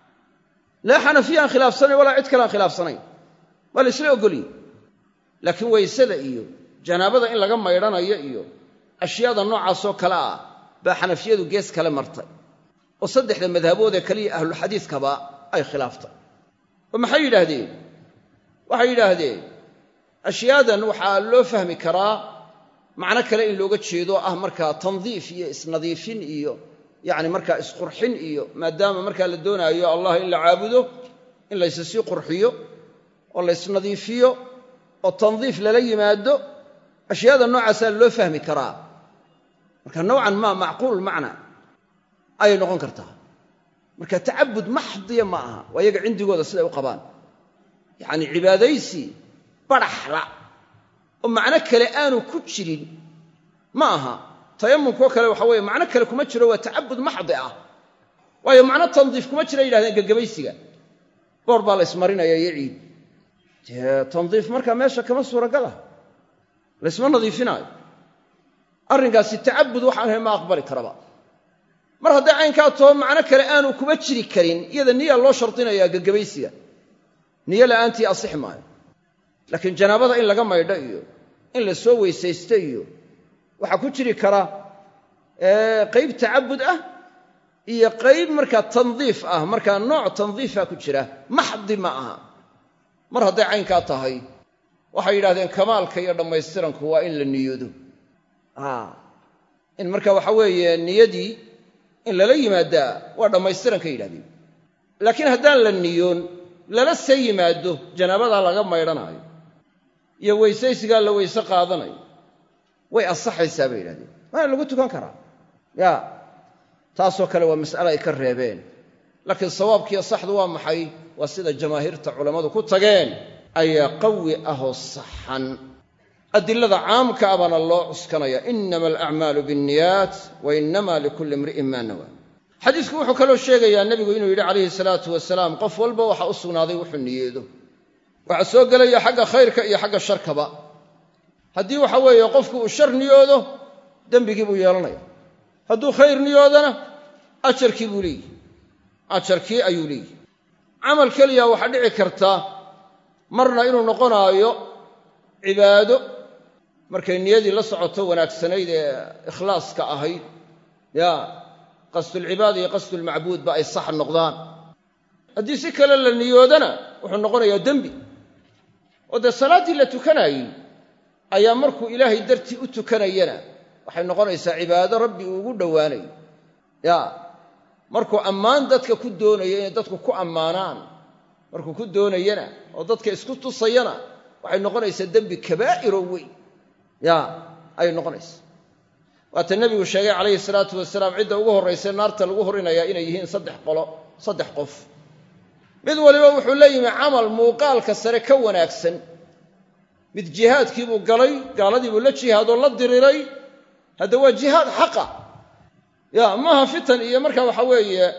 laa xanafiya aan khilaafsanayn walaa cid kale aan khilaafsanayn waa la isla oggolyihi laakiin weysada iyo janaabada in laga maydhanayo iyo ashyaada noocaasoo kale ah baa xanafiyadu gees kale martay oo saddexda madhabood ee kaliya ahlulxadiiskaba ay khilaaftay oo maxay yidhaahdeen waxay yidhaahdeen ashyaadan waxaa loo fahmi karaa macno kale in looga jeedo ah markaa tandiif iyo isnadiifin iyo yacni markaa isqurxin iyo maadaama markaa la doonaayo allah in la caabudo in layse sii qurxiyo oo la ysnadiifiyo oo tandiif lala yimaado ashyaada noocaasaa loo fahmi karaa marka nowcan maa macquul macna ayay noqon kartaa marka tacabud maxdiya ma aha waa iyaga cindigooda siday u qabaan yacni cibaadaysi badhaxla oo macno kale aanu ku jirin ma aha tayamumkoo kale waxa weeye macno kale kuma jiro waa tacabud maxdi ah waayo macno tandiif kuma jira yidhahdeen gagabaysiga boor baa la ysmarinaya iyo ciid dee tandiif markaa meesha kama suuragala laysma nadiifinaayo arrinkaasi tacabud waxaan ahay ma aqbali karaba mar hadday caynkaa taho macno kale aanu kuma jiri karin iyada niya loo shardinayaa gagabaysiga niyo la'aantii asixi maayo laakiin janaabada in laga maydho iyo in la soo weysaysto iyo waxaa ku jiri kara qayb tacabud ah iyo qayb markaa tandiif ah markaa nooc tandiifa ku jira maxdi ma aha mar hadday caynkaa tahay waxay yidhahdeen kamaalka iyo dhammaystiranku waa in la niyoodo in marka waxa weeye niyadii in lala yimaadaa waa dhammaystiran ka yidhahdeen laakiin haddaan la niyoon lala see yimaado janaabadaa laga maydhanaayo iyo weysaysigaa la weyse qaadanayo way asaxaysaa bay yidhahdeen waana lagu tukan karaa ya taasoo kale waa mas'ale ay ka reebeen laakiin sawaabkiiyo saxdu waa maxay waa sida jamaahiirta culammadu ku tageen ayaa qawi ahoo saxan adilada caamka a baana loo cuskanaya inama alacmaalu biاnniyaat wa inama likulli imri'in maa nawaa xadiisku wuxuu kaloo sheegayaa nebigu inuu yidhi calayhi salaatu wasalaam qof walba waxaa u sugnaaday wuxuu niyeedo waxaa soo gelaya xagga khayrka iyo xagga sharkaba haddii waxa weeye qofku uu shar niyoodo dembigii buu yeelanaya hadduu khayr niyoodana ajarkii buu leeyihi ajarkii ayuu leeyihi camal keliya waxaa dhici karta marna inuu noqonaayo cibaado markay niyadii la socoto wanaagsanayd ee ikhlaaska ahayd ya qasdulcibaada iyo qasdulmacbuudba ay sax noqdaan haddii si kale la niyoodana wuxuu noqonayaa dembi oo dee salaaddii la tukanaayey ayaa markuu ilaahay dartii u tukanayana waxay noqonaysaa cibaado rabbi uu ugu dhowaanayo ya markuu ammaan dadka ku doonayo inay dadku ku ammaanaan markuu ku doonayana oo dadka isku tusayana waxay noqonaysaa dembi kabaa'iroo weyn ya ayay noqonaysaa waata nebigu sheegay calayhi salaatu wasalaam cidda ugu horraysa naarta lagu horinayaa inay yihiin saddex qolo saddex qof mid waliba wuxuu la yimi camal muuqaalka sare ka wanaagsan mid jihaadkiibuu galay gaaladiibuu la jihaadoo la diriray hadda waa jihaad xaqa ya maaha fitan iyo marka waxa weeye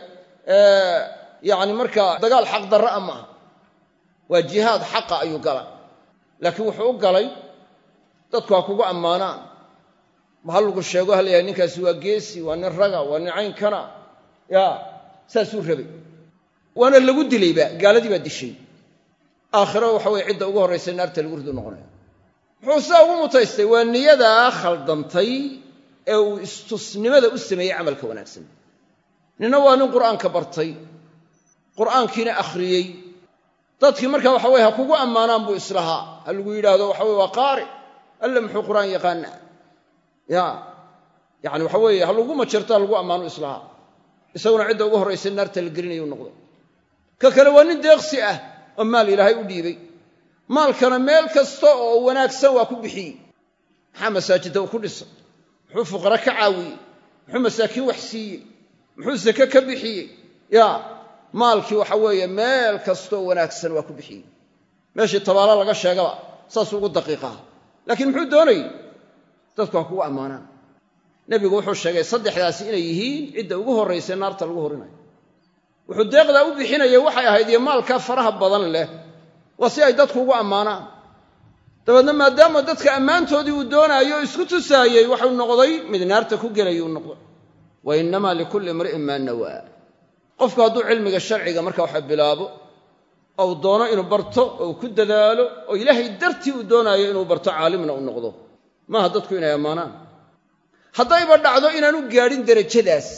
yani markaa dagaal xaq darra a maaha waa jihaad xaqa ayuu galay laakiin wuxuu u galay dadku ha kugu ammaanaan ma ha lagu sheego halayahay ninkaasi waa geesi waa nin raga waa nin caynkana ya saasuu rabay waana lagu dilayba gaaladii baa dishay aakhiro waxa weye cidda ugu horraysa naarta lagu ridu noqonaya muxuu sidaa ugu mutaystay waa niyadaa khaldantay ee uu istusnimada u sameeyey camalka wanaagsan nina waa nin qur'aanka bartay qur'aankiina akhriyey dadkii marka waxa weye ha kugu ammaanaan buu islahaa ha lagu yidhaahdo waxa weye waa qaari alle muxuu qur'aan yaqaana ya yani waxa weeye ha lagu majarto ha lagu ammaano islahaa isaguna cidda ugu horraysa naarta la gelinayu noqdo ka kale waa nin deeqsi ah oo maal ilaahay u dhiibay maalkana meel kasta oo wanaagsan waa ku bixiyey maxaa masaajidda uu ku dhisay muxuu fuqara ka caawiyey muxuu masaakiin wax siiyey muxuu sake ka bixiyey ya maalkii waxa weeye meel kastaoo wanaagsan waa ku bixiyey meeshii tabaalo laga sheegaba saasuu ugu daqiiqaha laakiin muxuu doonayey dadku ha kugu ammaanaan nebigu wuxuu sheegay saddexdaasi inay yihiin cidda ugu horraysa naarta lagu horinayo wuxuu deeqdaa u bixinayay waxay ahayd iyo maalkaa faraha badan leh waa si ay dadku ugu ammaanaan dabeedna maadaama dadka ammaantoodii uu doonaayo o isku tusaayey waxuu noqday mid naarta ku gelay uu noqday wa innamaa likulli imri'in maa nawaa qofku hadduu cilmiga sharciga marka waxa bilaabo oo uu doono inuu barto oo uu ku dadaalo oo ilaahay dartii uu doonaayo inuu barto caalimna u noqdo maaha dadku inay ammaanaan haddayba dhacdo inaanu gaadhin derajadaas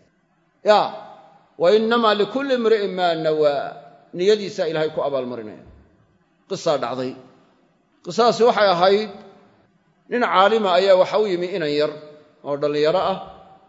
ya wa innamaa likulli imri'in maa nawaa niyadiisaa ilaahay ku abaalmarinaya qisaa dhacday qisadaasi waxay ahayd nin caalima ayaa waxa u yimi inan yar oo dhallinyaro ah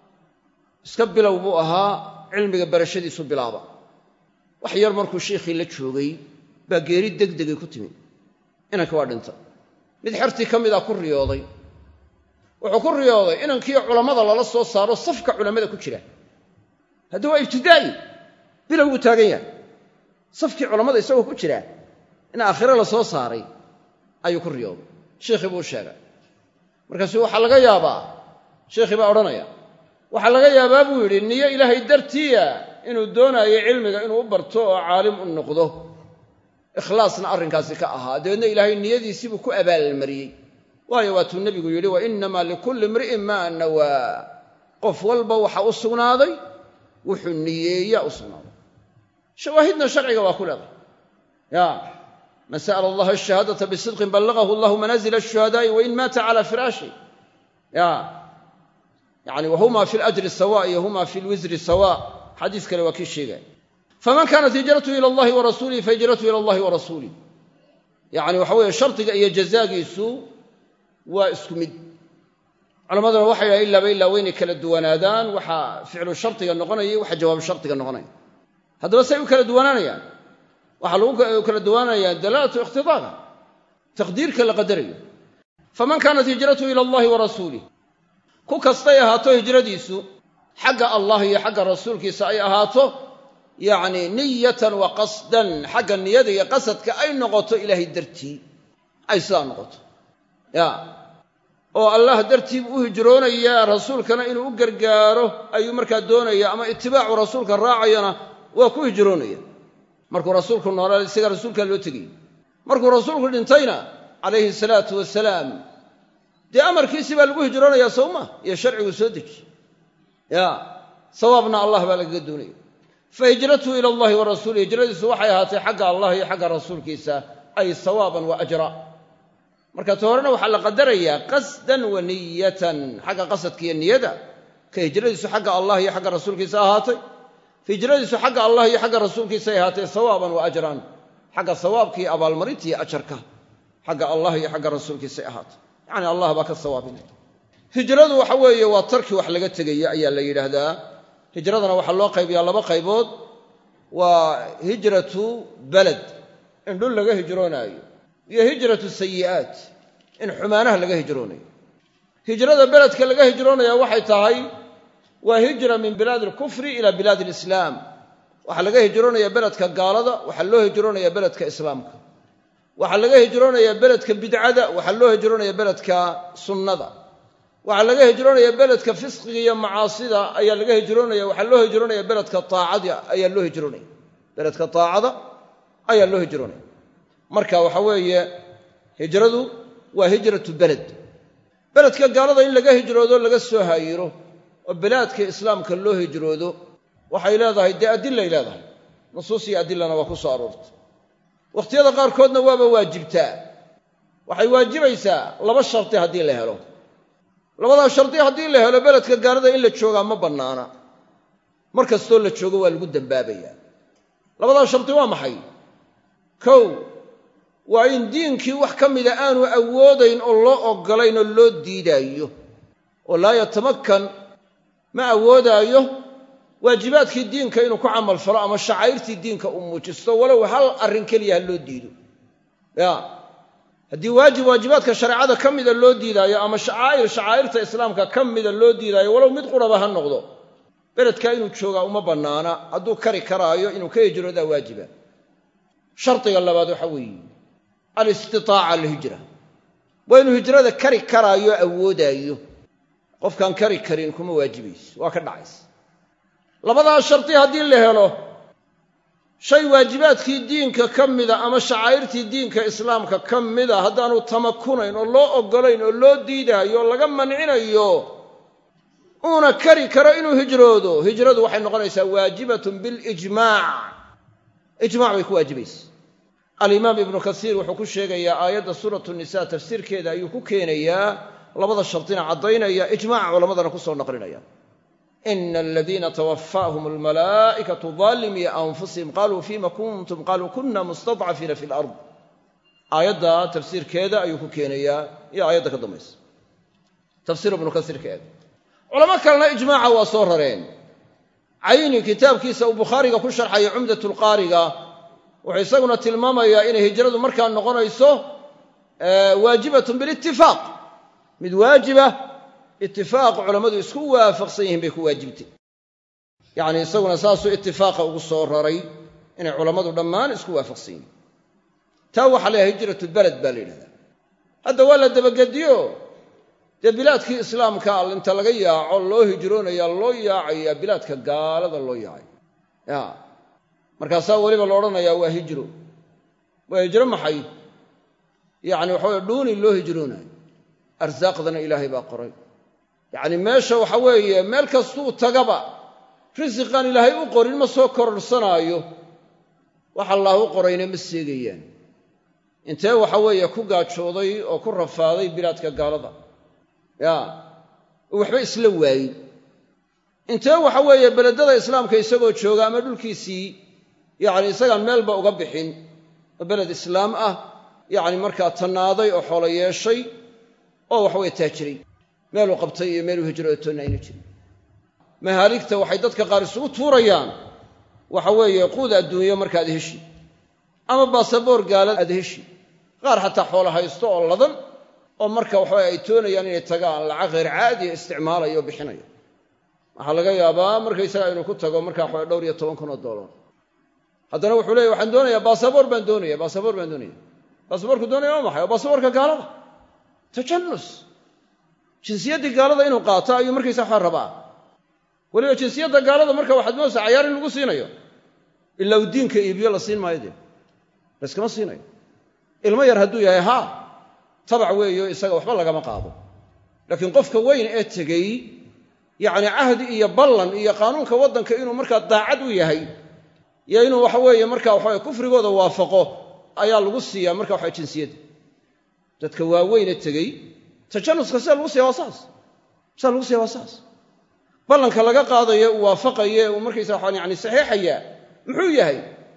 iska bilow buu ahaa cilmiga barashadiisu bilaaba wax yar markuu sheikhii la joogay baa geeri degdegay ku timi inanki waa dhinta mid xertii ka mid a ku riyooday wuxuu ku riyooday inankii culammada lala soo saaro safka culammada ku jira hadda waa ibtidaa'i bilow buu taagan yahay safkii culammada isagoo ku jira in aakhire la soo saaray ayuu ku riyooday sheikhii buu u sheegay markaasu waxaa laga yaabaa sheikhii baa odhanaya waxaa laga yaabaa buu yidhi niyo ilaahay dartiya inuu doonaayo cilmiga inuu u barto oo caalim u noqdo ikhlaasna arrinkaasi ka ahaa dabeedna ilaahay niyadiisibuu ku abaalmariyey waayo waatuu nebigu yidhi wa innamaa likulli imri'in maa nawaa qof walba waxa u sugnaaday wuxuu niyeeyaa u sugnaaday shawaahidna sharciga waa ku leedahay ya man sa'ala allaha ashahaadata bisidqin ballagahu allahu manaazila ashuhadaa'i wain maata cala firaashi ya yani wahuma fi lajri sawa iyo huma fi lwisri sawa xadiis kale waa kii sheegaya faman kaanat hijratuhu ila allahi wa rasuulihi fahijratuhu ila allahi wa rasuulih yani waxa weeye shardiga iyo jazaagiisu waa isku mid culammaduna waxay yidhaha ilaaba ilaa waynay kala duwanaadaan waxa ficlu shardiga noqonaya waxa jawaabu shardiga noqonaya haddaba say u kala duwanaanayaan waxaa lagu kala duwanayaa dalaalatu iqhtidaaga taqdiirka la qadarayo faman kaanat hijratuhu ila allahi wa rasuulih ku kastay ahaato hijradiisu xagga allah iyo xagga rasuulkiisa ay ahaato yacni niyatan wa qasdan xagga niyada iyo qasadka ay noqoto ilaahay dartii ay sidaa noqoto ya oo allah dartii buu u hijroonayaa rasuulkana inuu u gargaaro ayuu markaa doonaya ama itibaacu rasuulka raacayana waa ku hijroonaya markuu rasuulku noolaa isaga rasuulkaa loo tegayy markuu rasuulku dhintayna calayhi salaatu wasalaam dee amarkiisii baa lagu hijroonayaa sowma iyo sharcigu soo deji ya sawaabna allah baa lagaga doonaya fa hijratuhu ila allahi wa rasuulih hijradiisu waxay ahaatay xagga allah iyo xagga rasuulkiisa ay sawaaban wa ajra marka ta horena waxaa la qadarayaa qasdan wa niyatan xagga qasadka iyo niyada ka hijradiisu xagga allah iyo xagga rasuulkiisa ahaatay hijradiisu xagga allah iyo xagga rasuulkiisa ay ahaatay sawaaban wa ajran xagga sawaabka iyo abaalmarinta iyo ajarka xagga allah iyo xagga rasuulkiisay ahaatay yacni allah baa ka sawaabinaya hijradu waxa weeye waa tarki wax laga tegaya ayaa la yidhaahdaa hijradana waxaa loo qaybiyaa laba qaybood waa hijratu beled in dhul laga hijroonaayo iyo hijratu sayi'aat in xumaanaha laga hijroonayo hijrada beledka laga hijroonaya waxay tahay waa hijra min bilaadi alkufri ila bilaadi alislaam waxaa laga hijroonaya beledka gaalada waxaa loo hijroonaya beledka islaamka waxaa laga hijroonaya beledka bidcada waxaa loo hijroonaya beledka sunnada waxaa laga hijroonaya beledka fisqiga iyo macaasida ayaa laga hijroonaya waxaa loo hijroonaya beledka aacada ayaa loo hijroonaya beledka taacada ayaa loo hijroonaya marka waxa weeye hijradu waa hijratu beled beledka gaalada in laga hijroodo laga soo haayiro oo bilaadka islaamka loo hijroodo waxay leedahay dee adilay leedahay nusuus iyo adilana waa ku soo aroortay wakhtiyada qaarkoodna waaba waajibtaa waxay waajibaysaa laba shardi haddii la helo labadaa shardi haddii la helo beledka gaalada in la joogaa ma bannaana mar kastoo la joogo waa lagu dembaabayaa labadaa shardi waa maxay kow waa in diinkii wax ka mida aanu awoodayn oo loo oggolayn oo loo diidaayo oo laa yatamakkan ma awoodaayo waajibaadkii diinka inuu ku camal falo ama shacairtii diinka uu muujisto walow hal arrin keliya ha loo diido ya haddii waajib waajibaadka shareecada ka mida loo diidaayo ama shacaa'ir shacaa'irta islaamka ka mida loo diidaayo walow mid quraba ha noqdo beledkaa inuu joogaa uma bannaana hadduu kari karaayo inuu ka hijroodaa waajiba shardiga labaad waxa weeye alistitaaca alhijra waa inuu hijrada kari karaayo awoodaayo qofkaan kari karin kuma waajibayso waa ka dhacaysa labadaas shardi haddii la helo shay waajibaadkii diinka ka mida ama shacaa'irtii diinka islaamka ka mida haddaanu tamakunayn oo loo oggolayn oo loo diidaayo oo laga mancinayo uuna kari karo inuu hijroodo hijradu waxay noqonaysaa waajibatun bilijmaac ijmac bay ku waajibaysa alimaam ibnu kasiir wuxuu ku sheegayaa aayadda suuratu nisa tafsiirkeeda ayuu ku keenayaa labada shardina caddaynaya ijmaca culammadana ku soo naqlinaya ina aladiina twafaahum almalaa'ikatu daalimii anfusihim qaluu fima kuntum qaluu kuna mustadcafiina fi lard aayadda tafsiirkeeda ayuu ku keenayaa iyo aayadda ka dambaysa tafsiir ibnu kasiirkeeda culamo kalena ijmaaca waa soo rareen cayni kitaabkiisa uu bukhaariga ku sharxaya cumdat lqaariga wuxuu isaguna tilmaamayaa inay hijradu markaa noqonayso waajibatun bilitifaaq mid waajiba itifaaq culammadu isku waafaqsan yihiin bay ku waajibtay yacni isaguna saasuu itifaaqa ugu soo raray inay culammadu dhammaan isku waafaqsan yihiin taa waxaa la yahay hijratulbaled baa la yidhahdaa hadda waa la dabagediyo dee bilaadkii islaamka inta laga yaaco loo hijroonaya loo yaacaya bilaadka gaalada loo yaacay ya markaasaa weliba la odhanayaa waa hijro waa hijro maxay yacni waxa weye dhuuni loo hijroonayo arsaaqdana ilaahay baa qoray yacni meesha waxa weeye meel kastuu tagaba risiqaan ilaahay u qorin ma soo kororsanaayo wax allaah u qorayna ma seegayaan intee waxa weeye ku gaajooday oo ku rafaaday bilaadka gaalada ya oo waxba isla waayey intee waxa weeye beledada islaamka isagoo jooga ama dhulkiisii yacni isagaan meelba uga bixin oo beled islaam ah yacni markaa tannaaday oo xoolo yeeshay oo waxaweye taajiray meeluu qabtay iyo meeluu hijrootonna aynu jirin mahaaligta waxay dadka qaar isugu tuurayaan waxa weeye quud adduunyo markaad heshi ama baasaboor gaalad aad heshi qaar xataa xoolo haysto oo ladan oo marka waxaweye ay toonayaan inay tagaan lacag khayr caadiya isticmaalayo o bixinayo waxaa laga yaabaa markaysaga inuu ku tago markaa waxawe dhowr iyo toban kun oo dollar haddana wuxuu leeya waxaan doonayaa baasaboor baan doonaya baasaboor baan doonaya baasaboorku doonaya waa maxay waa baasaboorka gaalada tajannus jinsiyaddii gaalada inuu qaato ayuu markaysa waxaa rabaa weliba jinsiyadda gaalada marka waxaad moodaysaa cayaar in lagu siinayo ilaa uu diinka iibiyo la siin maayo dee layskama siinayo ilmo yar hadduu yahay haa tabac weeyo isaga waxba lagama qaado laakiin qofka weyn ee tegey yacni cahdi iyo ballan iyo qaanuunka waddanka inuu markaa daacad u yahay iyo inuu waxa weeye marka waxaweye kufrigooda waafaqo ayaa lagu siiyaa marka waxa jinsiyadda dadka waaweyne tegey tajanuska sida lagu siya waa saas sida lagu siya waa saas ballanka laga qaadayo uu waafaqaye uu markaysa waxaan yani saxiixaya muxuu yahay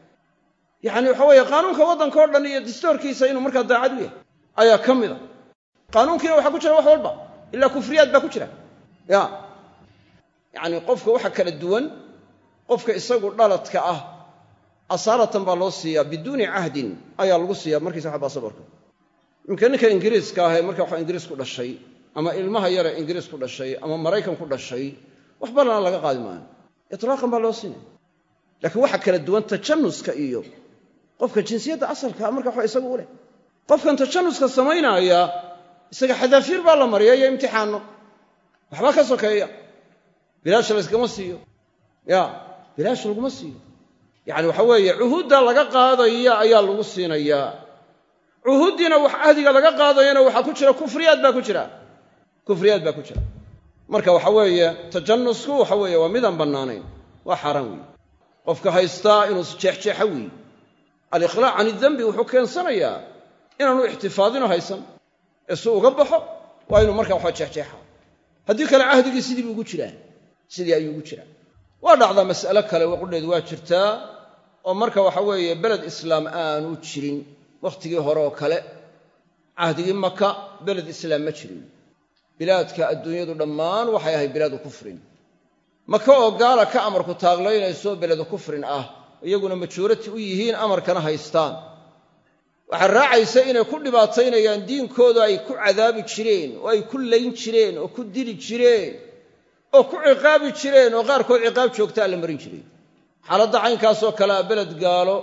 yacni waxa weeye qaanuunka waddanka o dhan iyo dastoorkiisa inuu markaa daacad u yahay ayaa ka mid a qaanuunkiina waxaa ku jira wax walba ilaa kufriyaad baa ku jira ya yacnii qofka waxa kala duwan qofka isagu dhaladka ah asaalatan baa loo siiyaa biduuni cahdin ayaa lagu siiyaa markiisa waxa baasaboorka imka ninka ingiriiska ah ee marka waxa ingiriis ku dhashay ama ilmaha yare ingiriis ku dhashay ama maraykan ku dhashay wax balana laga qaadi maayo itlaaqan baa loo siinaya laakiin waxa kala duwan tajannuska iyo qofka jinsiyadda asalkaa marka waxa isagu u leh qofkan tajannuska samaynaaya isaga xadaafiir baa la mariya iyo imtixaanno waxbaa ka sokeeya bilaash layskama siiyo ya bilaash laguma siiyo yacani waxa weeye cuhuudda laga qaadaya ayaa lagu siinayaa cuhuuddiina wax ahdiga laga qaadayana waxaa ku jira kufriyaad baa ku jira kufriyaad baa ku jira marka waxa weeye tajannusku waxa weeye waa midaan bannaanayn waa xaaraan weeye qofka haystaa inuu jeexjeexa weeye alikhlaac can idembi wuxuu keensanayaa inaanu ixtifaadino haysan ee si uga baxo waa inuu markaa waxa jeexjeexa haddii kale cahdigii sidii buu ugu jiraa sidii ayuu ugu jiraa waa dhacdaa mas'alo kale waqudheedu waa jirtaa oo marka waxa weeye beled islaam aanu jirin wakhtigii hore oo kale cahdigii maka beled islaam ma jirin bilaadka adduunyadu dhammaan waxay ahayd bilaadu kufrin maka oo gaala ka amarku taaglaynayso beledu kufrin ah iyaguna majoorati u yihiin amarkana haystaan waxaa raacaysa inay ku dhibaataynayaan diinkooda ay ku cadaabi jireen oo ay ku layn jireen oo ku dili jireen oo ku ciqaabi jireen oo qaarkood ciqaab joogtaa la marin jiray xaaladda caynkaasoo kale a beled gaalo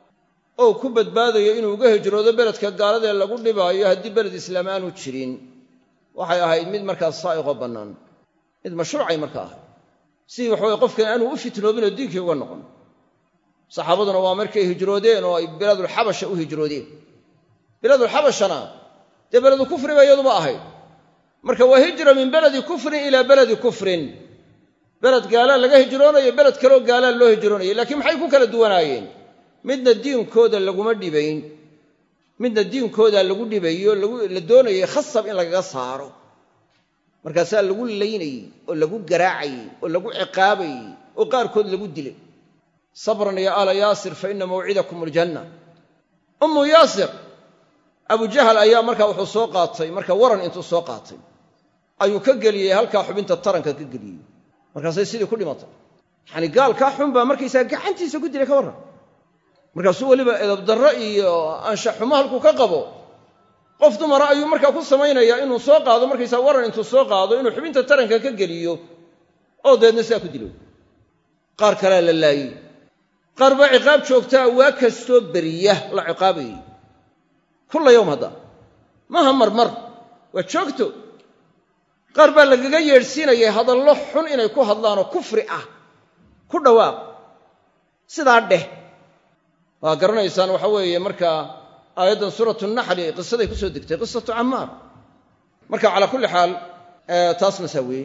oo ku badbaadayo inuu uga hijroodo beledka gaaladee lagu dhibaayo haddii beled islaam aanu jirin waxay ahayd mid markaas saa'iqoo bannaan mid mashruucay marka ahayd sidii waxaweye qofkan aanu u fitnoobin oo diinkii uga noqon saxaabaduna waa markay hijroodeen oo ay bilaadulxabasha u hijroodeen bilaadulxabashana dee beledu kufri ba iyaduba ahayd marka waa hijra min beledi kufrin ilaa beledi kufrin beled gaalaa laga hijroonayo beled kaleo gaalaa loo hijroonayay laakiin maxay ku kala duwanaayeen midna diinkooda laguma dhibayn midna diinkooda lagu dhibayo la doonayay khasab in lagaga saaro markaasaa lagu laynayey oo lagu garaacayey oo lagu ciqaabayey oo qaarkood lagu dilay sabran ya aala yaasir fa ina mawcidakum aljanna ummu yaasir abujahal ayaa markaa wuxuu soo qaatay marka waran intuu soo qaatay ayuu ka geliyey halkaa xubinta taranka ka geliyey markaasay sidii ku dhimatay yacani gaalkaa xun baa markaysaa gacantiisa ku dilay ka warran markaasuu weliba edabdarro iyo anshaxumo halkuu ka qabo qof dumara ayuu markaa ku samaynayaa inuu soo qaado markaysaa waran intuu soo qaado inuu xubinta taranka ka geliyo oo dabeedna sidaa ku dilo qaar kalea la laayey qaar baa ciqaab joogtaa waa kastoo beriya la ciqaabayey kulla yowm hadda maaha marmar waa joogto qaar baa lagaga yeedhsiinayay hadallo xun inay ku hadlaanoo kufri ah ku dhawaaq sidaa dheh waa garanaysaan waxa weeye markaa aayaddan suuratu naxli qisaday ku soo degtay qisatu cammaar marka calaa kulli xaal taasna saa weeye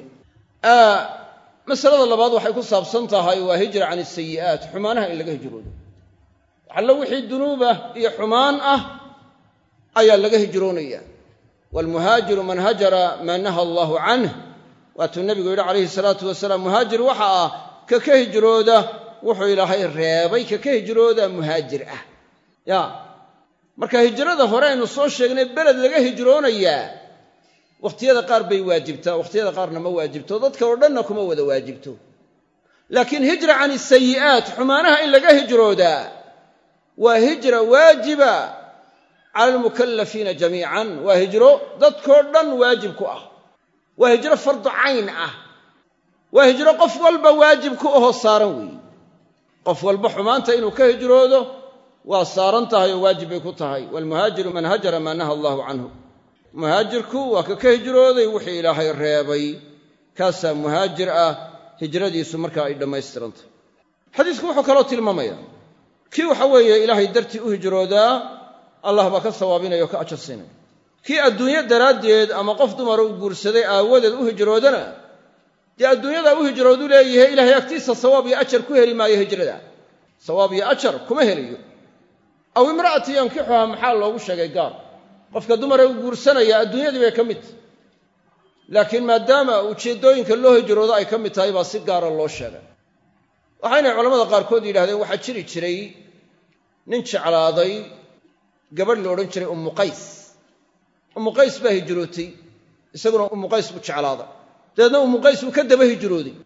masalada labaad waxay ku saabsan tahay waa hijra can isayi'aat xumaanaha in laga hijroodo waxallo wixii dunuubah iyo xumaan ah ayaa laga hijroonaya waalmuhaajiru man hajara maa naha allaahu canh waatuu nebigu yidhi calayhi salaatu wasalaam muhaajir waxa ah ka ka hijrooda wuxuu ilaahay reebay ka ka hijrooda muhaajir ah ya marka hijrada hore aynu soo sheegnay beled laga hijroonayaa wakhtiyada qaar bay waajibtaa wakhtiyada qaarna ma waajibto dadka oo dhanna kuma wada waajibto laakiin hijra can isayi'aat xumaanaha in laga hijroodaa waa hijra waajiba cala almukallafiina jamiican waa hijro dadkoo dhan waajib ku ah waa hijro fardu cayn ah waa hijro qof walba waajib ku ahoo saaran weeye qof walba xumaanta inuu ka hijroodo waa saaran tahay oo waajib bay ku tahay waalmuhaajiru man hajara maa naha allaahu canhu muhaajirku waa ka ka hijrooday wixii ilaahay reebay kaasaa muhaajir ah hijradiisu markaa ay dhammaystirantahy xadiisku wuxuu kaloo tilmaamayaa kii waxa weeye ilaahay dartii u hijroodaa allah baa ka sawaabinaya oo ka ajar siinaya kii adduunyo daraaddeed ama qof dumara u guursaday aawadeed u hijroodana dee adduunyadaa u hijroodu leeyahay ilaahay agtiisa sawaab iyo ajar ku heli maayo hijrada sawaab iyo ajar kuma helayo aw imra'ati yankixuha maxaa loogu sheegay gaar qofka dumara u guursanaya adduunyadii bay ka mid tahy laakiin maadaama ujeeddooyinka loo hijroodo ay ka mid tahay baa si gaara loo sheegay waxaynay culamada qaarkood yidhahdeen waxaa jiri jiray nin jeclaaday gabadh la odhan jiray ummu qays ummu qays baa hijrootay isaguna ummu qays buu jeclaaday dabeedna ummu qays uu ka daba hijrooday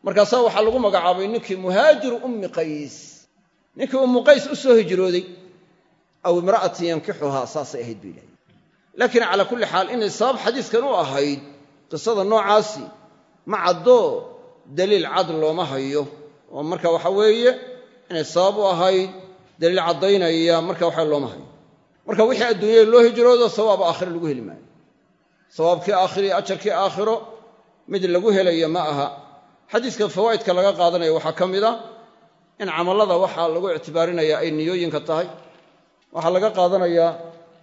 markaasaa waxaa lagu magacaabay ninkii muhaajiru ummi qays ninkii ummu qays u soo hijrooday aw imra'atin yankixuhaa saasay ahayd bay yidhahdeen laakiin calaa kulli xaal inay sabab xadiiskan u ahayd qisada noocaasi ma caddoo daliil cad looma hayo oo marka waxa weeye inay sabab u ahayd daliil caddaynaya marka waxa looma hayo marka wixii adduunyada loo hijroodo sawaab aakhiro lagu heli maayo sawaabkii aakhiro iyo ajarkii aakhiro mid lagu helayo ma aha xadiiska fawaa'idka laga qaadanaya waxaa ka mid a in camallada waxaa lagu ictibaarinaya ay niyooyinka tahay waxaa laga qaadanayaa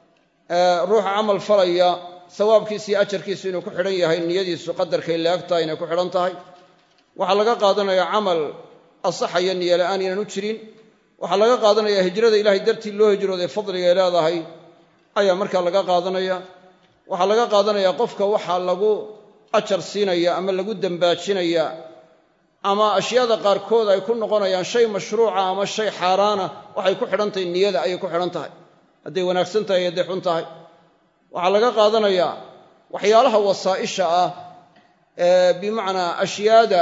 ruuxa camal falaya sawaabkiisa iyo ajarkiisu inuu ku xidhan yahay niyadiisu qadarkay laag tahay inay ku xidhan tahay waxaa laga qaadanayaa camal asaxaya niyo la'aan inaan u jirin waxaa laga qaadanaya hijrada ilaahay dartii loo hijrooday fadligay leedahay ayaa markaa laga qaadanaya waxaa laga qaadanaya qofka waxaa lagu ajar siinaya ama lagu dembaajinaya ama ashyaada qaarkood ay ku noqonayaan shay mashruuca ama shay xaaraana waxay ku xidhan tahay niyada ayay ku xidhan tahay hadday wanaagsan tahay hadday xun tahay waxaa laga qaadanayaa waxyaalaha wasaa'isha ah ee bimacnaa ashyaada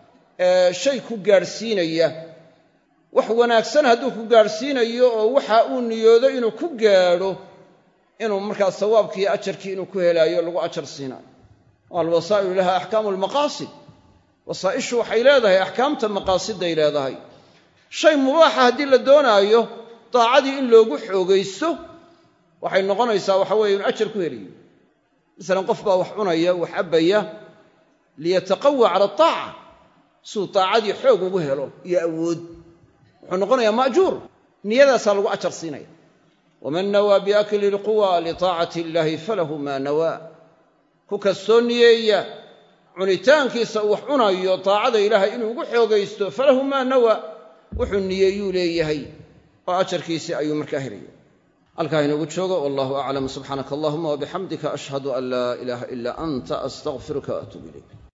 shay ku gaadhsiinaya wax wanaagsan hadduu ku gaadhsiinayo oo waxa uu niyoodo inuu ku gaadho inuu markaa sawaabkii iyo ajarkii inuu ku helaayo lagu ajar siinaayo alwasaa'ilu laha axkaamu almaqaasid wasaa'ishu waxay leedahay axkaamta maqaasiday leedahay shay mubaaxa haddii la doonaayo daacadii in loogu xoogaysto waxay noqonaysaa waxa weeye inu ajar ku helayo masalan qof baa wax cunaya wax cabbaya liyataqawa cala ataaca siduu daacadii xoog ugu helo iyo awood wuxuu noqonayaa ma'juur niyadaasaa lagu ajar siinaya waman nawaa biakli lquwa litaacati illaahi falahu maa nawaa ku kastoo niyeeya cunitaankiisa uu wax cunayo daacada ilaahay inuu ugu xoogaysto falahu maa nawaa wuxuu niyeeyuu leeyahay oo ajarkiisii ayuu markaa helaya halkaa inoogu joogo wallahu aclam subxaanaka allahuma wabixamdika ashhadu an laa ilaaha ilaa anta astaqfiruka waatuub ilayk